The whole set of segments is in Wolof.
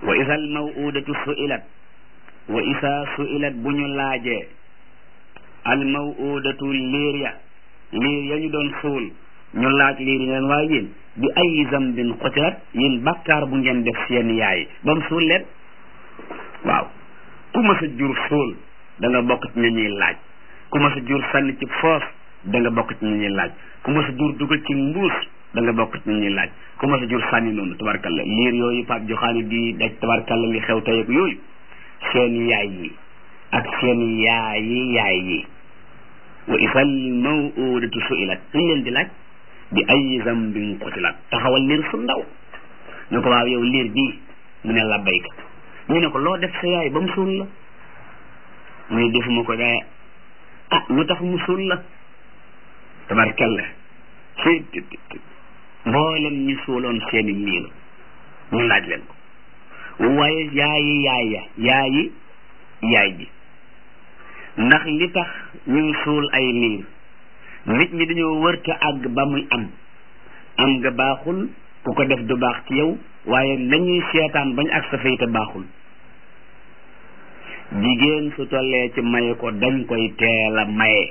wa isa al mawudatu suilat wa isa suilat bu ñu laajee al mawudatu liir ya liir ya ñu doon suul ñu laaj liir yi leen waaye yéen bi ay zambin xutilat yéen bàkkaar bu ngeen def seen yaay ba mu suul leen waaw ku ma sa jur suul da nga bokk ci ñu ñuy laaj ku ma sa jur sànni ci foos da nga bokk ci ñu ñuy laaj ku ma sa jur dugal ci mbuus da nga bokk ci ñu ñuy laaj ku ma sa jur sànni noonu tabarkalla liir yooyu Pape Joxaani di daj tabarkalla li xew tey ak yooyu seen yaay yi ak seen yaayi yaay yi wa isal mawudatu suilat dañ leen di laaj bi ay zambin qutilat taxawal liir su ndaw ñu ko waaw yow liir bii mu ne la bayka ñu ne ko loo def sa yaay ba mu suul la mu ne defuma ko dee ah lu tax mu suul la tabarkalla ci mboolem ñu suuloon seeni liir ñu laaj leen ko waaye yaayi yaay ya yaayi yaay ji ndax li tax ñu suul ay liir nit ñi dañoo wërta àgg ba muy am am nga baaxul ku ko def du baax ci yow waaye nañuy seetaan bañ ak sa fayte baaxul jigéen su tollee ci maye ko dañ koy teel a maye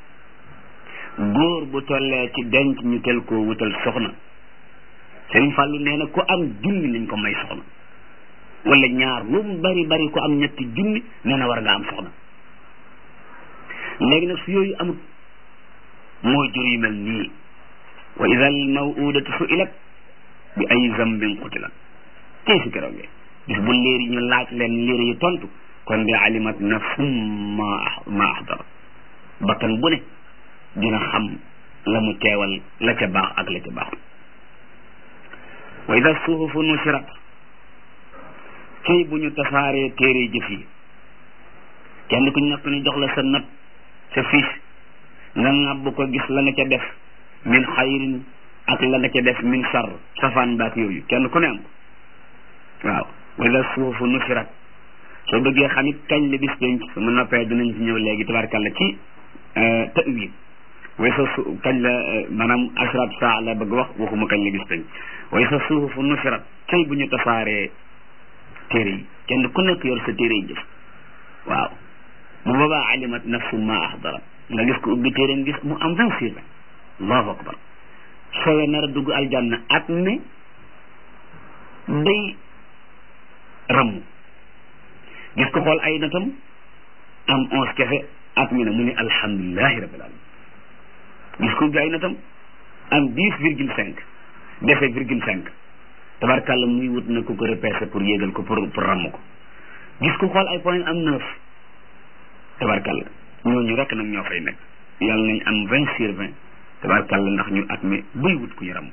góor bu tollee ci denc ñu tel koo wutal soxna Sëriñ Fàllu nee na ku am junni nañ ko may soxna wala ñaar lu mu bari bari ku am ñetti junni nee na war nga am soxna léegi nag su yooyu amut mooy jur yu mel nii wa ida al mawudatu suilat bi ay zambin qutilat tey si keroogee bis bu léer yi ñu laaj leen léer yi tontu kon de alimat nafsum ma ma ahdara bakkan bu ne dina xam la mu teewal la ca baax ak la ca baaxul wa ida suhufu nusirat kay bu ñu tasaaree téere jëf yi kenn ku nekk ñu jox la sa note sa fiche nga ŋàbb ko gis la nga ca def min xayrin ak la nga ca def min sar safaan baak yooyu kenn ku ne am ko waaw wala suufu nusirat soo bëggee xam it kañ la bis penc sama noppee dinañ ci ñëw léegi tabarkàlla ci tawil way sa su kañ la maanaam asrat saa la bëgg wax waxuma kañ la bis penc way sa suufu nusirat cay bu ñu tasaaree téere yi kenn ku nekk yor sa téere yi jëf waaw bu boobaa alimat nafsu ma ahdarat nga gis ko ubbi téeréem gis mu am vingt six ans allahu akbar soowee nar a dugg aljanna at ne day ramm gis ko xool ay natam am onze kese at mi ne mu ne alhamdulilahi rabbil alamin gis ko ubbi ay natam am dix virgule cinq defe virgule cinq tabarkàlla muy wut na ku ko repêché pour yéegal ko pour pour ramm ko gis ko xool ay point am neuf tabarkàlla ñooñu rek nag ñoo fay nekk yàlla nañ am vingt sur vingt tabarkàlla ndax ñu at mi buy wut ku ñu ram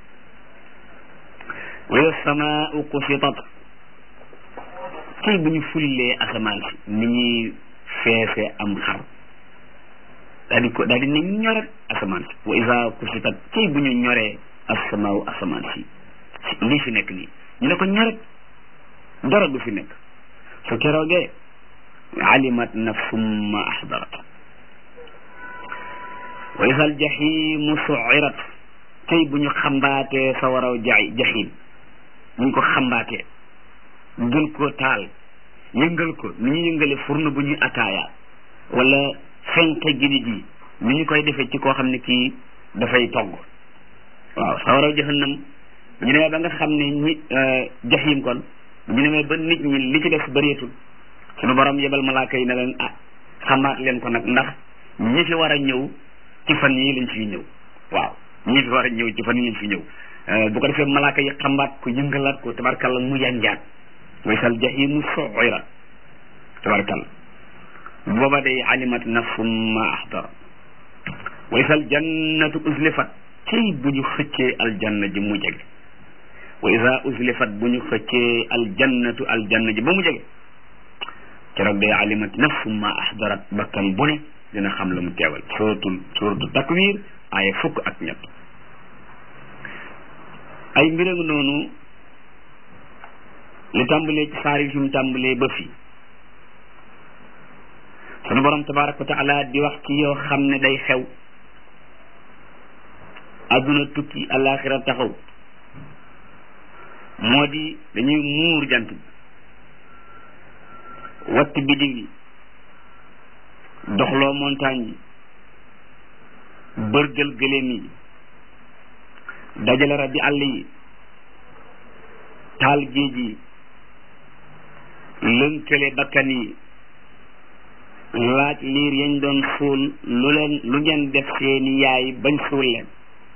wa samaau kusitat tey bu ñu fullee asamaan si ni ñuy feese am xar daal di ko daal di ne ñoret asamaan si wa isa kusitat tey bu ñu ñoree asamaau asamaan si lii fi nekk nii ñu ne ko ñoret dara du fi nekk su keroogee alimat nafsum ma ahdarat wa isa aljahimu suirat tey bu ñu xambaatee sa waraw jaay jahim bu ñu ko xambaatee gën koo taal yëngal ko ni ñu yëngale furna bu ñuy ataaya wala fenke gidi ji ni ñu koy defee ci koo xam ne kii dafay togg waaw sa waraw jahannam ñu demee ba nga xam ne ñi jahim kon ñu demee ba nit ñi li ci def bëreetul suñu borom yebal malaaka yi ne leen ah xamaat leen ko nag ndax ñi fi war a ñëw ci fan yii lañ fi ñëw waaw ñi fi war a ñëw ci fan yii lañ fi ñëw bu ko defee malaaka yi xambaat ko yëngalaat ko tabarkalla mu yanjaat way sal jahimu suira tabarkalla booba day alimat nafsum ma ahdara way sal jannatu uzlifat cey bu ñu xëccee aljanna ji mu jege wa isa uzlifat bu ñu xëccee aljannatu aljanna ji ba mu jege keroog day alimat nafsu ma ahdarat bakkan bu ne dina xam la mu teewal suratul suratul takwir aaya fukk ak ñett ay mbirang noonu li tàmbalee ci saar yi fi mu tàmbalee ba fii sunu borom tabaraka wa taala di wax ci yoo xam ne day xew adduna tukki alaxira taxaw moo di dañuy muur jant bi watt biddiw yi doxloo montagne yi bërgël gëléem yi dajale rabi àll yi taal géej yi lënkale bakkan yi laaj liir yañ doon suul lu leen lu ngeen def seeni yaay bañ suul leen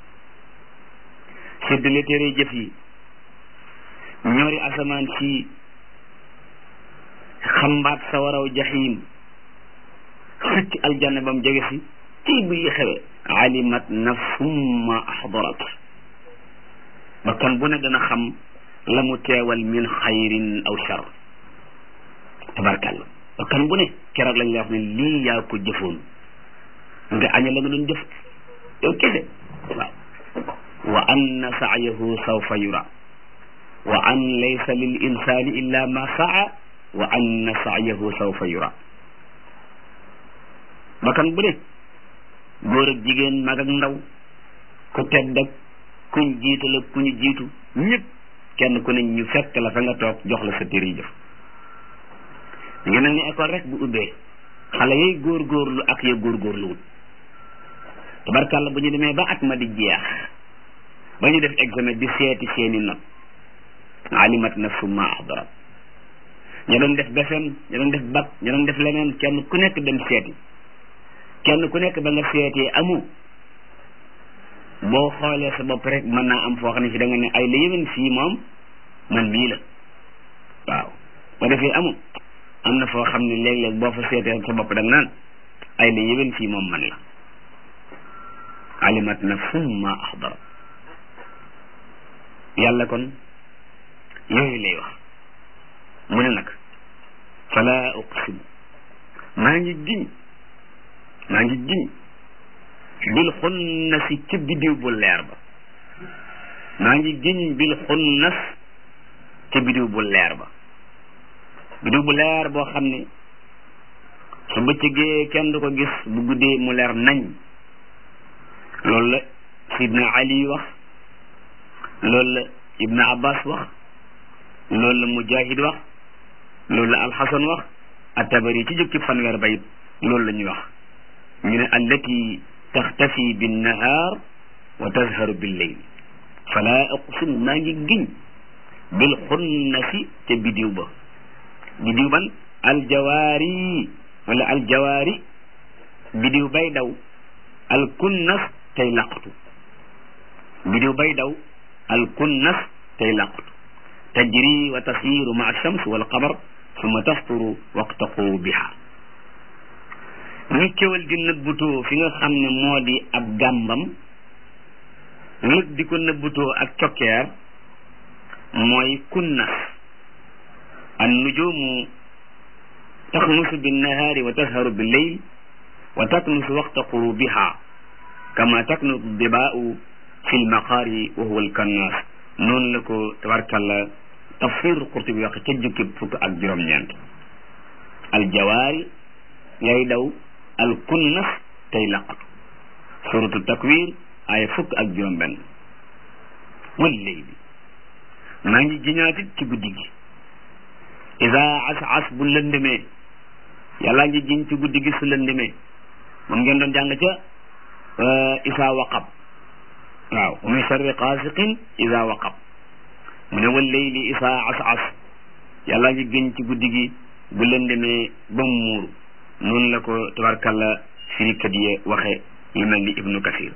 séddale téere jëf yi ñoori asamaan si xambaat sa waraw jaxiim xëcc aljanna ba mu jege si ci bu yi xewe alimat nafsum ma ahdarat bakkan bu ne dana xam la mu teewal min xayrin aw shar tabarkàlla bakkan bu ne keroog lañ lay wax ne lii yaa ko jëfoon nga aña la nga doon jëf yow kese waaw wa anna sa'yahu sawfa yura wa an laysa lil insani illa ma sa'a wa anna sa'yahu sawfa yura bakkan bu ne góor ak jigéen mag ak ndaw ku tedd ak kuñ jiital ak ku ñu jiitu ñëpp kenn ku ne ñu fekk la fa nga toog jox la sa téere yi jëf ngi mel ni école rek bu ubbee xale yay góorgóorlu ak ya góorgóorluwul tabarkàlla bu ñu demee ba at ma di jeex ba ñu def examen di seeti seeni not alimat nafsu ma ahdarat ña doon def BFEM ña doon def bac ña doon def leneen kenn ku nekk dem seeti kenn ku nekk ba nga seetee amu boo xoolee sa bopp rek mën naa am foo xam ne fi da nga ne ay la yéwén fii moom man mii la waaw ba defee amu am na foo xam ne léeg-léeg boo fa seetee sa bopp da nga naan ay la yéwén fii moom man la alimat nafsum ma ahdara yàlla kon yooyu lay wax mu ne nag fala uqsim maa ngi giñ maa ngi giñ bil xunnas ci biddiw bu leer ba maa ngi giñ bil xunnas ci biddiw bu leer ba biddiw bu leer boo xam ne su bëccëgee kenn du ko gis bu guddee mu leer nañ loolu la sidna ali wax loolu la ibna abbas wax loolu la mujahid wax loolu la alxasan wax atabari ci jukki fanweer bayit loolu la ñuy wax ñu ne allati taxtafi binnahaar wa tazharu billeyl fala uqsim maa ngi giñ bil xunnasi ca bidiw ba bidiw ban aljawaari wala aljawaari bidiw bay daw alkunnas tey laqatu bidiw bay daw alkunnas tey laqatu tajri wa tasiru ma alshams walqamar summa tasturu waqta qurubiha ni kéwal di nëbbutoo fi nga xam ne moo di ab gàmbam lëg di ko nëbbutoo ak cokkeer mooy kunnas an nujumu taxnusu binnahaari wa tazharu billeyl wa taknusu waqta qurubiha kama taknusu dibaau fi lmaqaari wa huwa alkannas noonu la ko tabarkalla tafsir Qurtubi wax ca jukki fukk ak juróom-ñeent aljawaari ngay daw alkunnas tey laqatu suratu takwir ay fukk ak juróom benn walleyli maa ngi jiñaatit ci guddi gi isa as as bu lëndëmee yàllaa ngi jiñ ci guddi gi su lëndëmee moom ngeen doon jàng ca isa waqab waaw wa min sharri qaasiqin isa waqab mu ne walleyli isa as as yàllaa ngi giñ ci guddi gi bu lëndëmee ba mu muuru noonu la ko tabarkalla firikat yi waxe yu mel ni ibnu kasir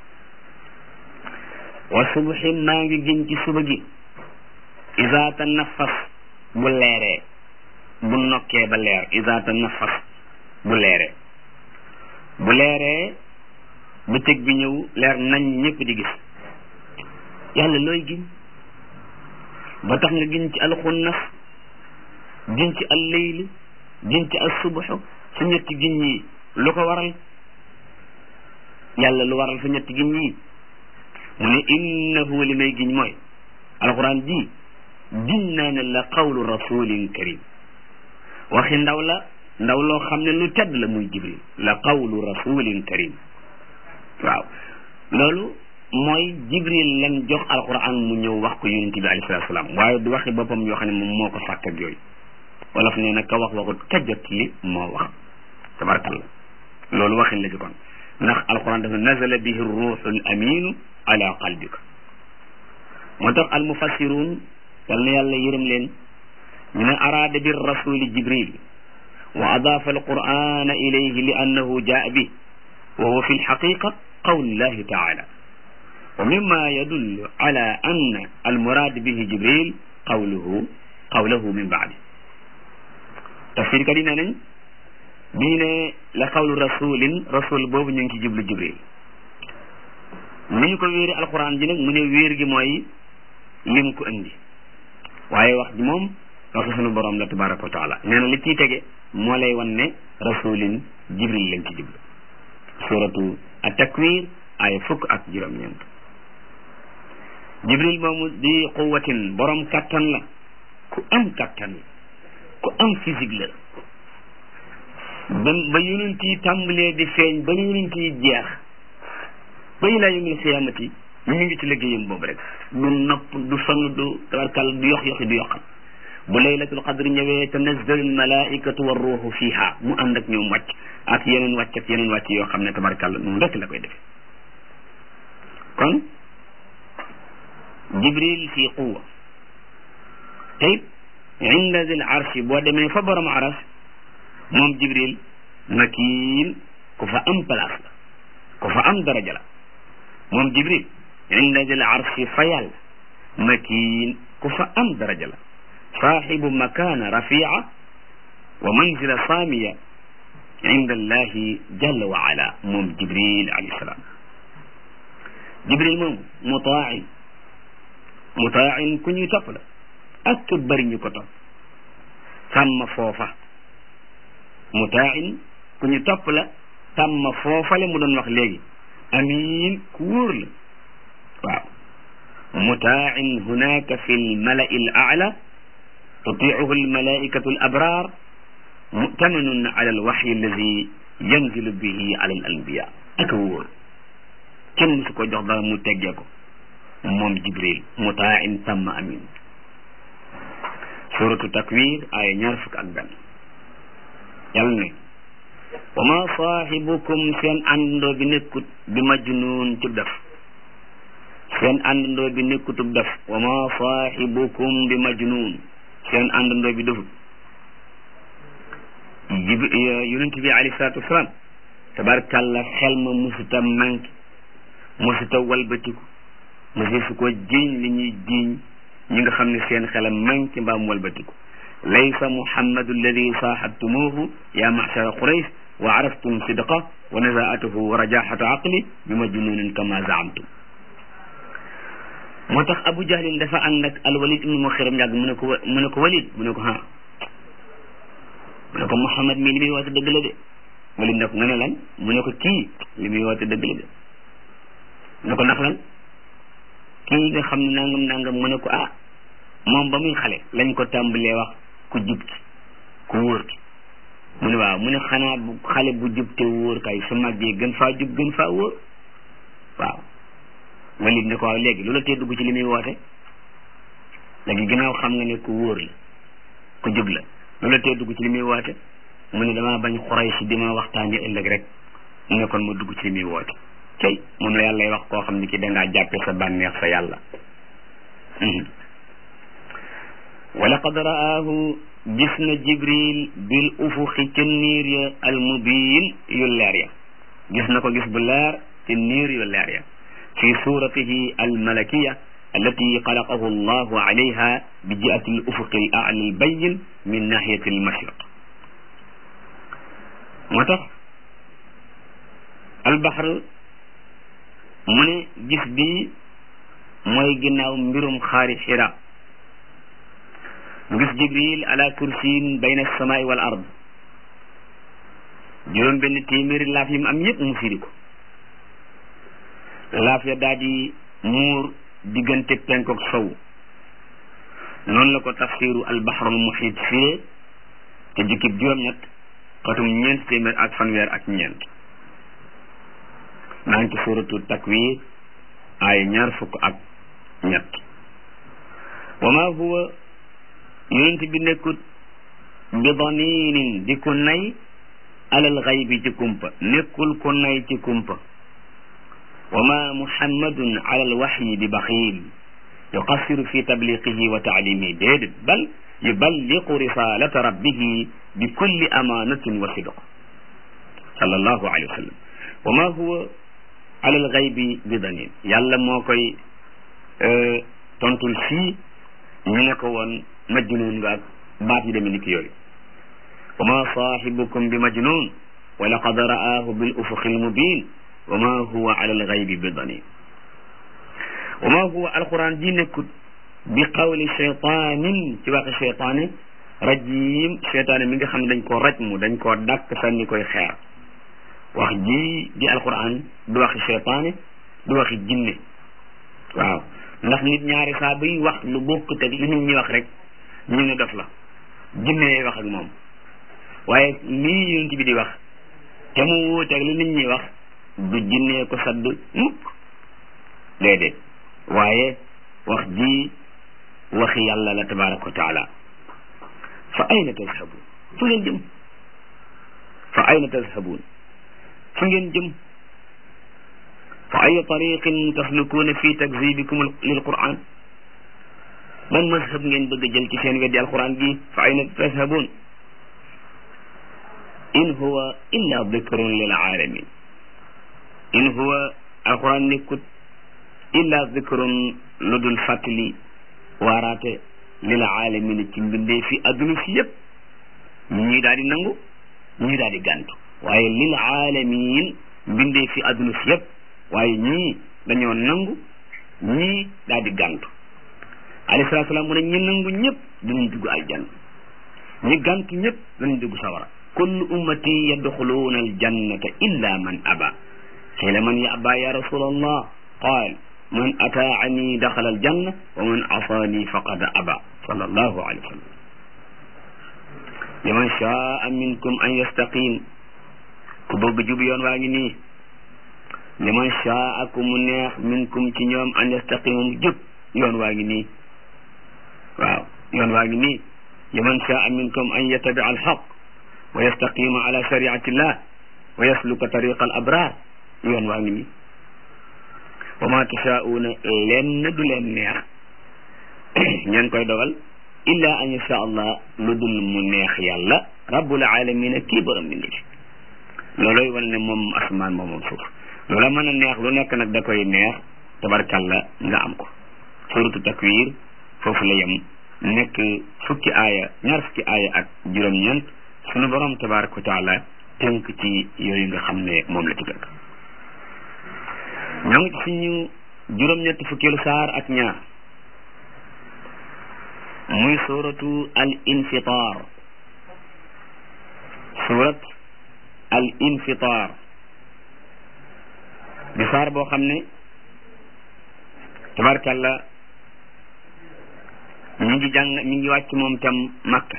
wa subhi maa ngi giñ ci suba gi isa tanafas bu leeree bu nokkee ba leer isa tanafas bu leeree bu leeree bëccëg bi ñëw leer nañ ñëpp di gis yàlla looy giñ ba tax nga giñ ci alxunnas giñ ci alleyli giñ ci assubuxu su ñetti giñ yi lu ko waral yàlla lu waral su ñetti giñ yi mu ne innahu li may giñ mooy alquran ji giñ naa ne la qawlu rasulin karim waxi ndaw la ndaw loo xam ne lu tedd la muy jibril la qawlu rasulin karim waaw loolu mooy jibril lan jox alquran mu ñëw wax ko yonente bi alayhi salatu salaam waaye du waxi boppam yoo xam ne moom moo ko sàkk ak yooyu wala fu ne nag ka wax waxut ka jot li moo wax tabarakallah loolu waxin la ci kon ndax alquran dafa nazala bihi ruuxul aminu ala qalbika moo tax al mufassirun yal na yàlla yërëm leen ñu ne araada bi rasuli jibril wa adaafa alqurana ilayhi li annahu jaa bi wa huwa fi lxaqiqa qawlullahi taala wa mimma yadullu ala anna almurad bihi jibril qawluhu qawluhu min baadi tafsir kat yi nee nañ bii ne la qawlu rasulin rasul boobu ñu ngi ci jublu jibril ni ñu ko wéeri alquran ji nag mu ne wéer gi mooy lim ko indi waaye wax ji moom waxi sunu borom la tabaraka wa taala nee na li ciy tege moo lay wan ne rasulin jibril lañ ci jublu suratu at-takwir ay fukk ak juróom-ñeent jibril moomu di quwatin borom kattan la ku am kattan la ku am physique la ba ba yonent yi tàmbalee di feeñ ba yonent yi jeex ba ilaa yawmil xiyaamati ñu ngi ci liggéeyam boobu rek du nopp du sonn du tabarkal du yox yoxi du yoqal bu laylatul qadri ñëwee tanazzalu almalaikatu wa ruuxu fiha mu ànd ak ñoom wàcc ak yeneen wàcc ak yeneen wàcc yoo xam ne tabarkal noonu rek la koy defee kon jibril fi quwa te it inda zil arshi boo demee fa borom aras moom jibril makiin ku fa am place la ku fa am daraja la moom jibril inda zil arshi fa yàlla makiin ku fa am daraja la saaxibu makana rafia wa manzila saamiya inda allahi jalla wa ala moom jibril alayhi salaam jibril moom mutaain mutaain ku ñuy topp la ak ku bëri ñu ko topp sàmm foofa mutaain ku ñu topp la sàmm foofale mu doon wax léegi amin ku wóor la waaw mutaain hunaka fi lmalai l aala tutiicuhu almalaikatu al abrar mutaminun ala alwaxyi alladi yanzilu bihi ala al anbiya ak wóor kenn musu ko jox dara mu teggee ko moom jibril mutaain sàmm amin suratu takwir ay ñaar fukk ak benn yàlla ne wa ma saaxibukum seen àndandoo bi nekkut bi majnuun ci def seen àndandoo bi nekkutub def wa ma saaxibukum bi majnuun seen àndandoo bi defut jib yonent bi alayhi salaatu wasalaam tabarkàlla xel ma musuta manqué musuta walbatiku musu su ko jiiñ li ñuy jiiñ ñi nga xam ne seen xelam manqué mbaam walbatiku laysa muhammadu alladi saaxabtumuuhu ya machara quraysh wa araftum sidqa wa nazaatuhu wa rajaxata aqli bi majnunin kama zaamtum moo tax abu jahlin dafa ànd ak alwalid ibnu muxiram yàgg mu ne ko mu ne ko walid mu ne ko ha mu ne ko muhammad mii li muy woote dëgg la de walid ne ko nga ne lan mu ne ko kii li muy woote dëgg la de mu ne ko ndax lan kii nga xam ne nangam nangam mu ne ko ah moom ba muy xale lañ ko tàmbalee wax ku jub ki ku wóor ki mu ne waaw mu ne xanaa bu xale bu jub te wóor kay su màggee gën faa jub gën faa wóor waaw walid ne ko waaw léegi lu la tee dugg ci li muy woote léegi ginnaaw xam nga ne ku wóor la ku jub la lu la tee dugg ci li muy woote mu ne damaa bañ xuray si di ma waxtaani ëllëg rek mu ne kon ma dugg ci li muy woote tey moom la yàlla wax koo xam ne ki dangaa jàppe sa bànneex sa yàlla wa laqad ra'aahu gis na jibril bil ufuqi ca niir ya al mubiin yu leer ya gis na ko gis bu leer ci niir yu leer ya fi suratihi al malakiya allati xalaqahu allahu alayha bi jiati al ufuqi al a'la al bayin min nahiyati al mashriq moo tax al bahr mu ne gis bi mooy ginnaaw mbirum xaari xira mu gis jibril ala kursiyin bayna alsamaai wal ard juróom benn téeméeri laaf yi mu am yëpp mu firi ko laaf ya daal di muur diggante penk ak sow noonu la ko tafsiru albahrul muhit firee te jukkib juróom-ñett xatum ñeent téeméer ak fanweer ak ñeent maa ngi ci suratu takwir aaya ñaar fukk ak ñett wa ma huwa yonent bi nekkut bi daninin di ko nay alal xaybi ci kumpa nekkul ko nay ci kumpa wa ma muhammadun alal waxyi bi baxiil yuqassiru fi tabliqihi wa taalimihi déedéet bal yuballiqu risalata rabbihi bi kulli amanatin wa sidq sallallahu alayhi wa sallam wa ma huwa alal xaybi bi danin yàlla moo koy tontul fii ñu ne ko woon majnun nga ak baat yi demee ni ki yooyu wa ma saahibukum bi majnun wa laqad ra'aahu bil ufuqi al mubin wa ma huwa ala al ghaybi bi danin wa ma huwa alquran ji nekkut bi qawli cheytanin ci waxi cheytaane rajim cheytaane mi nga xam ne dañ koo raj mu dañ koo dàkk sànni koy xeer wax ji di alquran du waxi cheytaane du waxi jinne waaw ndax nit ñaari saa buy wax lu bokkut ak li nit ñi wax rek ñu ne dof la jinne yee wax ak moom waaye lii yonent bi di wax te mu wuute ak li nit ñi wax du jinnee ko sadd mukk déedéet waaye wax ji waxi yàlla la tabaraka wa taala fa ayna tazhabun fu ngeen jëm fa ayna tazhabun fu ngeen jëm fa ay tariqin taslukuuna fi takzibikum lil quran man mazhab ngeen bëgg a jël ci seen weddi alquran gi fa ayna tazhabun in huwa illa dikrun lil alamin in huwa alquran nekkut illa dikrun lu dul fàttali waaraate lil alamin ci mbindee fi adduna si yëpp ñii daal di nangu ñii daal di gàntu waaye lil alamin mbindee fi adduna si yëpp waaye ñii dañoo nangu ñii daal di gàntu alayhi salaatu salaam mu ne ñi nangu ñëpp dinañ dugg aljanna ñi gàntu ñëpp dinañ dugg sawara kullu ummati yadxuluuna aljannata illa man aba qiila man yaba ya rasul allah qaal man ataani daxala aljanna wa man asaani faqad aba sallallahu alayhi wa sallam liman shaa minkum an yastaqim ku bëgg jub yoon waa ngi nii liman shaa ku mu neex minkum ci ñoom an yastaqimum jub yoon waa ngi nii waaw yoon waa ngi nii liman shaa minkum an yattabi'a alxaq wa yastaqima ala shariati llah wa yasluka tariqa al abrar yoon waa ngi nii wa ma tashaa'uuna lenn du leen neex ñeen koy dogal illa an yasha allah lu dul mu neex yàlla rabbul alamina kii borom bi nit looloy wane ne moom asmaan moom moom suuf loola mën a neex lu nekk nag da koy neex tabarkalla nga am ko suratu takwir foofu la yem nekk fukki aaya ñaar fukki aaya ak juróom-ñeent sunu borom tabaraka wa taala tënk ci yooyu nga xam ne moom la ci tënk ñoo ngi ci suñu juróom-ñetti fukkeelu saar ak ñaar muy suratu al infitar surat al infitar di saar boo xam ne tabarkalla mi ngi jàng mi ngi wàcc moom tam makka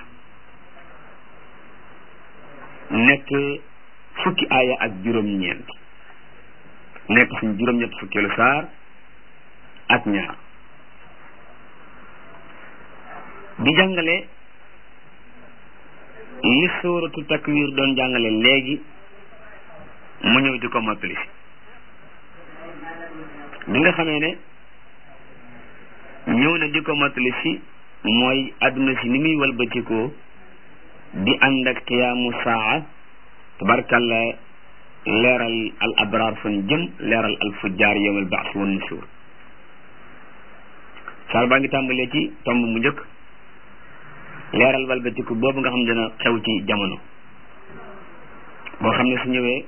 nekk fukki aaya ak juróom-ñeent nekk suñ juróom-ñett fukkeelu saar ak ñaar di jàngale li suuratu takwir doon jàngale léegi mu ñëw di ko mottali si bi nga xamee ne ñëw na di ko mottali si mooy adduna si ni muy walbatikoo di ànd ak qiyaamu saa tabarkalla leeral al abraar fan jëm leeral al fujjaar yawmal baas wan nusuur saar baa ngi tàmbalee ci tomb mu njëkk leeral walbatiku boobu nga xam ne dina xew ci jamono boo xam ne su ñëwee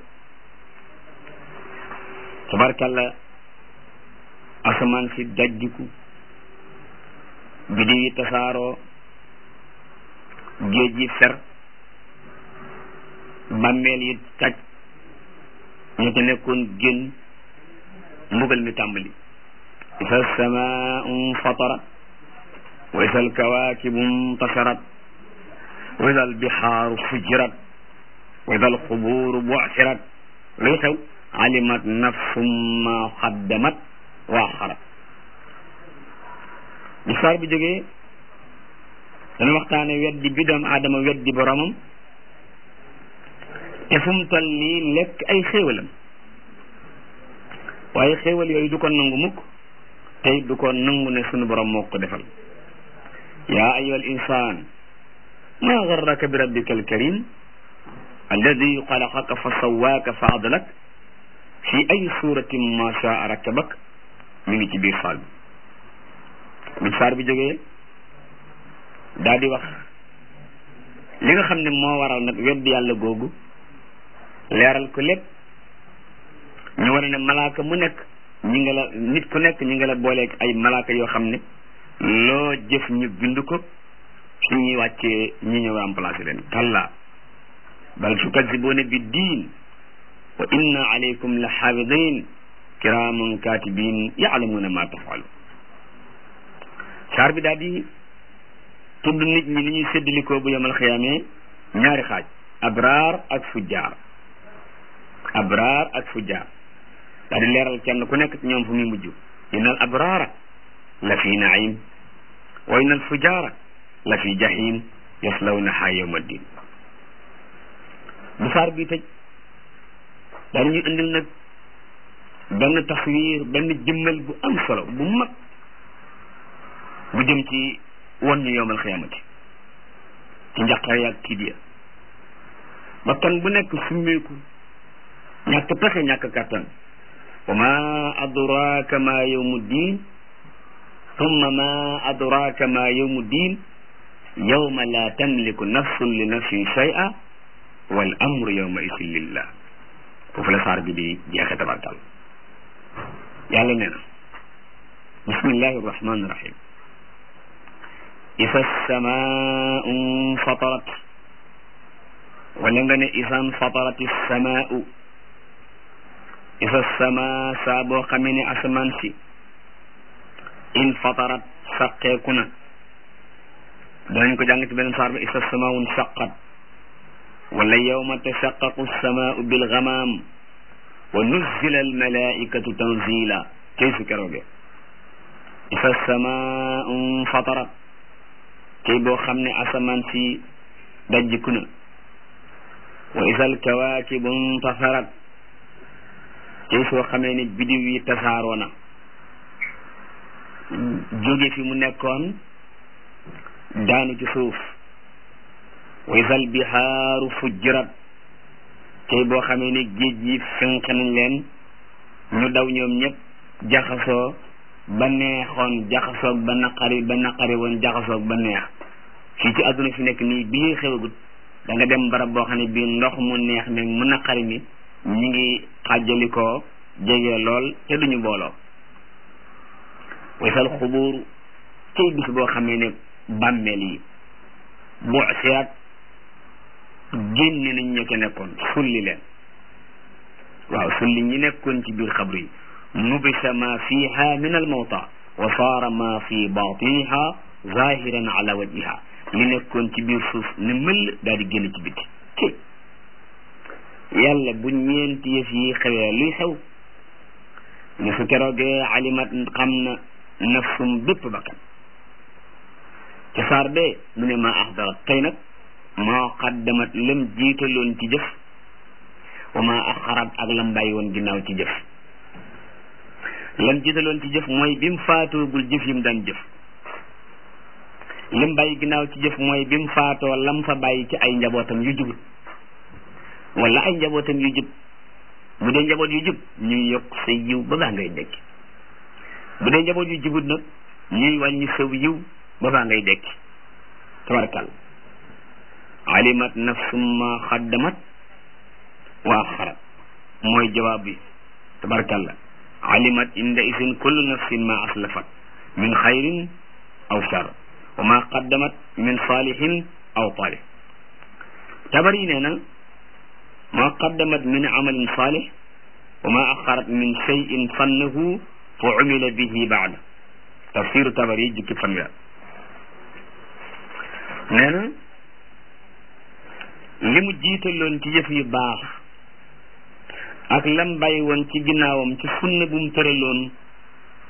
tabarkalla asamaan si dajjiku biddiw yi tasaaroo géej yi fer bàmmeel yi taj ñu ci nekkoon génn mbugal mi tàmbali isa samaau fatarat wa isa alkawaakibu intasarat wa isa albihaaru fujirat wa isa alqubuuru bu'sirat luy xew alimat nafsum ma xaddamat waa xarab bi saar bi jógee dana waxtaane weddi bi doomu aadama weddi boromam te fu mu toll nii lekk ay xéewalam waaye xéewal yooyu du ko nangu mukk tey du ko nangu ne sunu borom moo ko defal yaa ayyuha al insaan maa garraka bi rabbika al karim alladi xalaqaka fa sawaaka fa adlak fi ay suratin ma shaa rakkabak mi ngi ci biir saar bi bi saar bi jógee daa di wax li nga xam ne moo waral nag weddi yàlla googu leeral ko lépp ñu war ne malaaka mu nekk ñi nga la nit ku nekk ñi nga la booleeg ay malaaka yoo xam ne loo jëf ñu bind ko fi ñuy wàccee ñi ñëw remplacé leen kalla bal tukazzibuuna bi diin wa inna alaykum la xaafidin kiraaman katibin yaalamuuna ma tafalu saar bi daal di tudd nit ñi ni ñuy séddalikoo bu yomal xiyaamee ñaari xaaj abraar ak fujjaar abraar ak fujjaar daal di leeral kenn ku nekk ci ñoom fu muy mujj inna al abraara la fi naim wa inna al fujjaara la fi jahim yaslawnaha yawma ddin bu saar bi tëj daal ñu indil nag benn taswiir benn jëmmal bu am solo bu mag bu jëm ci won ñu yowmal xiyaamati ci njaqare yaag tiit ya bakkan bu nekk summeeku ñàkk pexe ñàkk kàttan wa ma adraka ma yawmu ddin thumma ma adraka ma yawmu ddin yawma la tamliku nafsun li nafsin shay'a wal amru yawma isin lillah foofu la saar bi di jeexe tabarkal yàlla nee na bismillahi rahmani rahim isa samaau fatarat wala nga ne isan fatarati samaau isa sama saa boo xamee ne asamaan si in fatarat saqeeku na danañ ko jàng ci beneen saar ba isa samaun saqat wala yawma tashaqqaqu samaau bilgamaam wa nuzzila almalaikatu tanzila kay su kerooge isa samaau fatarat tey boo xam ne asamaan si dajjiku na wa isal kawaakibu intasarat tey soo xamee ne bidiw yi tasaaroo na jóge fi mu nekkoon daanu ci suuf wa isal bihaaru fujjirat tey boo xamee ne géej yi fenq nañ leen ñu daw ñoom ñëpp jaxasoo ba neexoon jaxasoog ba naqari ba naqari woon jaxasoog ba neex fii ci àdduna fi nekk nii bi ñuy xewagut da nga dem barab boo xam ne bii ndox mu neex mi mu naqari mi ñi ngi xàjjalikoo jege lool te duñu booloo waysal xubuur cay bis boo xamee ne bàmmeel yi bu sirat génne nañ ña ca nekkoon sulli leen waaw sulli ñi nekkoon ci biir xabru yi nubisa ma fiha min almawta wa saara ma fi batiniha zahiran ala wajhiha li nekkoon ci biir suuf ne mëll daal di génn ci biti ci yàlla bu ñeenti yëf yi xewee luy xew ne su keroogee alimat xam na nafsum bépp bakkan ci saar bee mu ne ma axdarat tey nag maa qaddamat lam jiitaloon ci jëf wa ma axarat ak lam bàyyi woon ginnaaw ci jëf lam jiitaloon ci jëf mooy bi mu faatoogul jëf yi mu daan jëf lim bàyyi ginnaaw ci jëf mooy bi mu faatoo lam fa bàyyi ci ay njabootam yu jubut wala ay njabootam yu jub bu dee njaboot yu jub ñuy yokk sa yiw ba baa ngay dekki bu dee njaboot yu jubut nag ñuy wàññi saw yiw ba baa ngay dekki tabarakal alimat nafsum ma xaddamat wa axarat mooy jawaab bi tabarakalla alimat inda isin kullu nafsin ma aslafat min xayrin aw shar wa ma qaddamat min salihin aw talih tabari nee na ma qaddamat min amalin salih wa ma axarat min cheyin fannahu fa umila bihi baada tafsiru tabari jukki fanweer nee na li mu jiitaloon ci jëf yu baax ak lam bàyyi woon ci ginnaawam ci sunna bu mu tëraloon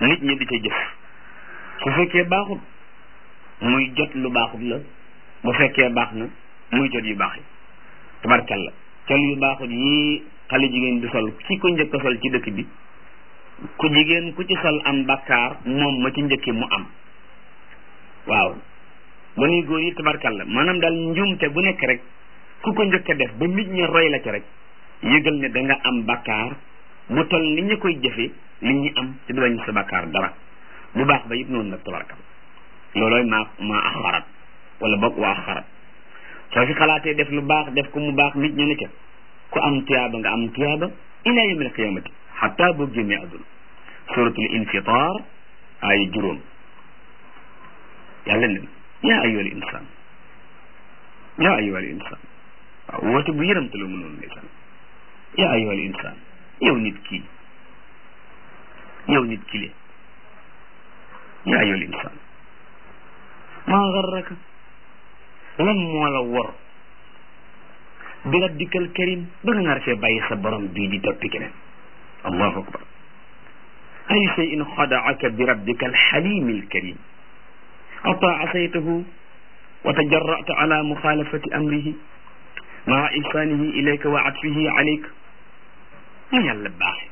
nit ñi di ca jëf su fekkee baaxut muy jot lu baaxut la bu fekkee baax na muy jot yu baax yi tabarkalla col yu baaxut yi xale jigéen di sol ci ko njëkk a sol ci dëkk bi ku jigéen ku ci sol am bakkaar moom ma ci njëkki mu am waaw ba nuy góor yi tabarkalla maanaam daal njuumte bu nekk rek ku ko njëkk a def ba nit ñi roy la ci rek yëgal ne da nga am bakkaar bu tol ni ñu koy jëfe li ñu am ci du wañ sa bakkaar dara bu baax ba yëpp noonu nag tabarkalla loolooy maa maa axarat wala boog waa axarat soo fi xalaatee def lu baax def ko mu baax nit ñi ne ca ku am tuyaaba nga am tuyaaba ila yawmil qiyamati xataa boo génnee àdduna suratul infitar ay juróom yàlla ne yaa ayyuhal insaan yaa ayyuhal insaan waaw woote bu yëramte la mënoon ndeysaan yaa ayyuhal insaan yow nit kii yow nit kile yaa ayyuhal insaan maa garraka lan moo la wor bi rabbikal karim ba nga nar fee bàyyi sa borom bii di toppi keneen allahu akbar ay shay'in xadaaka bi rabbika alxalimi alkarim ata asaytahu wa tajarrata ala muxaalafati amrihi maa ihsaanihi ilayka wa atfihi alayka mu yàlla baaxe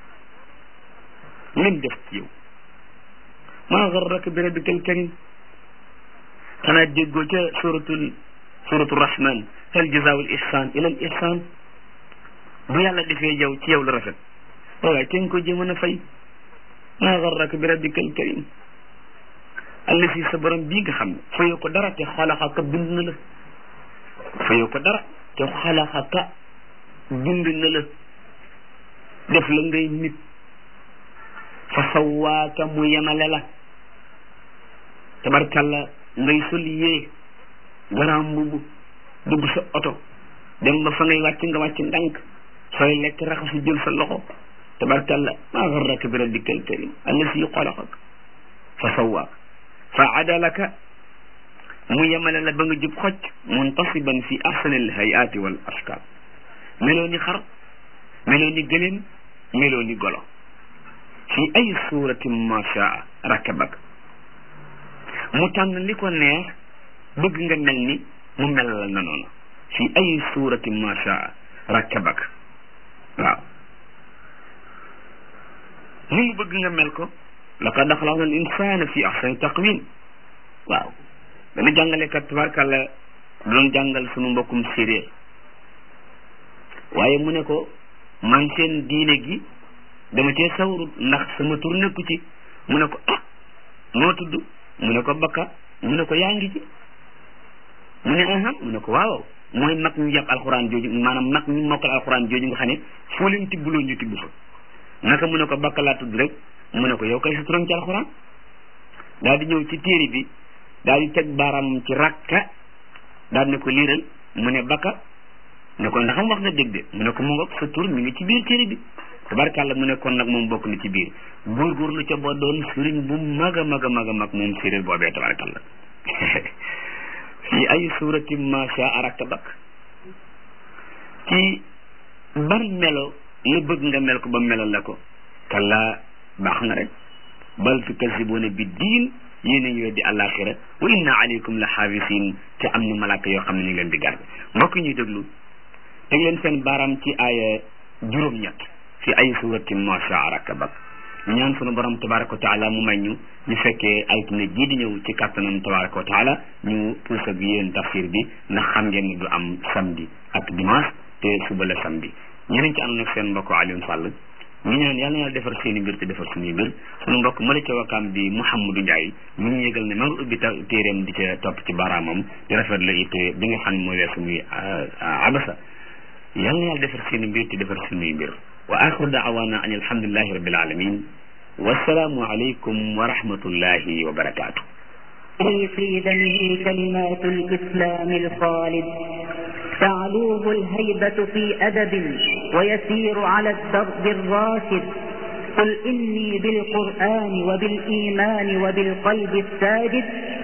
lim def ci yow maa garraka bi rabbika alkarim xanaa déggoo ca suratul suratul rahman hal jazaawul ihsaan ila al ihsaan bu yàlla defee yow ci yow lu rafet waaye te nga ko jëmën a fay maa garraka bi rabbika al karim allasi sa borom bii nga xam ne fayoo ko dara te xalaxaka bind na la fayoo ko dara te xalaxaka bind na la def la ngay nit fa sawaaka mu yemale la tabarkalla ngay sol yee garaam mbubu dugg sa oto dem ba fa ngay wàcc nga wàcc ndànk sooy lekk raxasu jël sa loxo tabarkalla maa garraka bi rabbika alkarim allasi xalaqak fa sawaak fa adalaka mu yemale la ba nga jub xocc muntasiban fi ahsani alhayaati wal ashkal meloo ni xar meloo ni gëléem meloo ni golo fi ay suratin ma shaa rakabak mu tànn li ko neex bëgg nga mel ni mu melal na noonu fi ay surati ma shaa rakkabak waaw ni mu bëgg nga mel ko laqad xalaqna al insana fi ahsani taqwim waaw dana jàngalekat tabarkàlla doon jàngal sunu mbokkum séréer waaye mu ne ko man seen diine gi dama cee sawrut ndax sama tur nekku ci mu ne ko ah noo tudd mu ne ko bakka mu ne ko yaa ngi ci mu ne aham mu ne ko waaw mooy mag ñu yàpp alxuraan jooju maanaam mag ñu mokkal alxuraan jooju nga xam ne foo leen tibbuloo ñu tibb fa naka mu ne ko bakka laa tudd rek mu ne ko yow kay sa turam ci alxuraan daal di ñëw ci téere bi daal di teg baaraamam ci rakka daal ne ko liiral mu ne bakka ne ko ndax am wax nga dégg de mu ne ko mu ngoog sa tur mi ngi ci biir téere bi tabarkàlla mu ne kon nag moom bokk na ci biir góorgóorlu ca boo doon sëriñ bu mag a mag a mag a mag moom séeréer boobee tabarkàlla fi ay surati ma shaa rakkabak ci ban melo la bëgg nga mel ko ba melal la ko kalla baax na rek bal tukazibuna bi diin yéen a ngi weddi àllaaxira wa inna alaykum la xaafisin te am na malaaka yoo xam ne ñu ngi leen di garde mbokk ñuy déglu teg leen seen baaraam ci aaya juróom-ñett fi ay surati ma shaa rakkabak ñaan sunu borom tabaraka wa taala mu may ñu ñu fekkee altine jii di ñëw ci kàttanam tabaraka wa taala ñu puus ak yéen tafsir bi ndax xam ngeen ni du am samedi ak dimanche te suba la samedi ñeneen ci ànd nag seen mbokk Alioune Sall ñu ñaan yàlla na yàlla defar seen i mbir te defar suñuy mbir sunu mbokk mala ca wakaam bi Mouhamadou Ndiaye ñu ngi yëgal ne ma nga ubbi téeréem di ca topp ci baaraamam di rafet la it bi nga xam ne mooy weesu muy abasa yàlla na yàlla defar seen i mbir te defar suñuy mbir wa axiru daawaana an alhamdulillahi rabbil alamin wassalaamu aleykum wa rahmatullahi wa barakaatu في دمه كلمات الإسلام الخالد تعلوه الهيبة في أدب ويسير على الدرب الراشد قل إني بالقرآن وبالإيمان وبالقلب الساجد